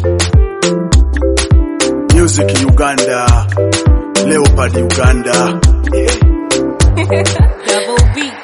Music Uganda, Leopard Uganda. Double beat.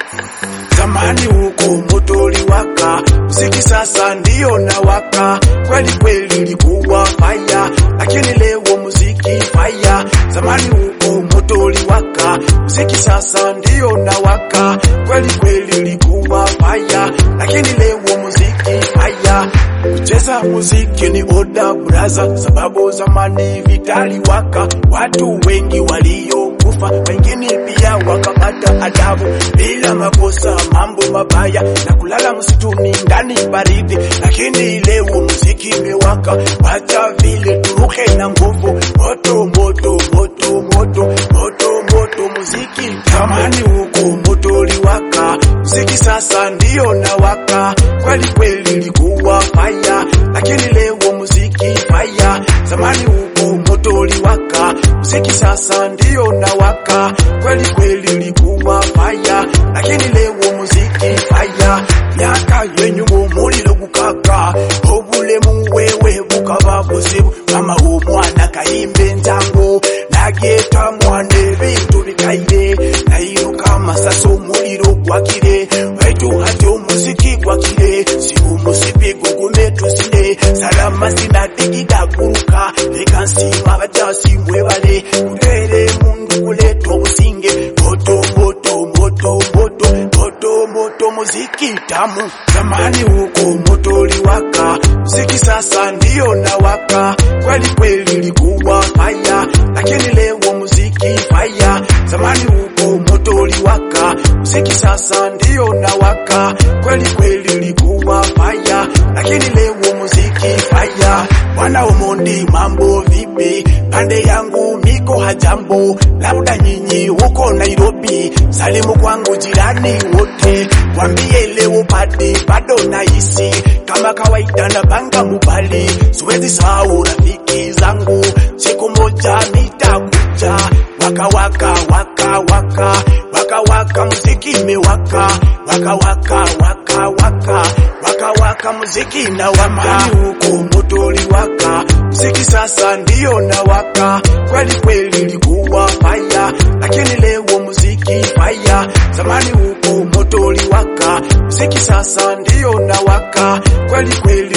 Zamani huko moto uliwaka, muziki sasa ndio nawaka. Kweli kweli ilikuwa faya, lakini leo muziki faya. Zamani huko moto uliwaka, muziki sasa ndio nawaka. Kweli kweli ilikuwa faya, lakini leo muziki faya. Kucheza muziki ni oda braza, sababu zamani vitali waka, watu wengi waliokufa, wengine pia wakapata adabu bila makosa, mambo mabaya na kulala msituni ndani baridi. Lakini leo muziki imewaka, wacha vile turuke na nguvu, moto moto moto moto moto moto, muziki zamani huko moto uliwaka, muziki sasa ndio nawaka. Kweli kweli ilikuwa faya, lakini leo muziki faya. Zamani huko moto uliwaka, muziki sasa ndio nawaka. Kweli kweli ilikuwa faya, lakini leo muziki faya. Myaka yenyu muliro gukaka, obulemu wewe bukaba buzibu. Mama w'omwana kayimba enjango, nageeta mwana ebintu bikaire, nayiruka amasasi omuliro gwakire, baitu hati omuziki gwakire, si omusipi gugume tuzine, salama sinadigida guruka, leka nsiima abajasi mwebale, kutere mundu kuleeta obusinge, moto moto moto moto moto moto muziki tamu. Zamani huko moto uliwaka, muziki sasa ndio nawaka. Kweli kweli ilikuwa faya, lakini leo muziki faya. Zamani huko moto uliwaka, muziki sasa ndio nawaka. Kweli kweli ilikuwa faya, lakini leo muziki faya. Bwana Omondi, mambo vipi? Pande yangu miko hajambo, labda nyinyi huko Nairobi. Salimu kwangu jirani wote, wambie leo padi bado nahisi kama kawaida na banga mubali, siwezi sahau rafiki zangu, siku moja nitakuja waka waka waka waka waka waka, muziki imewaka waka waka waka waka waka waka, muziki na waka huko moto uliwaka, muziki sasa ndio nawaka. Kweli kweli ilikuwa faya, lakini leo muziki faya. Zamani huko moto uliwaka, muziki sasa ndio nawaka. Kweli kweli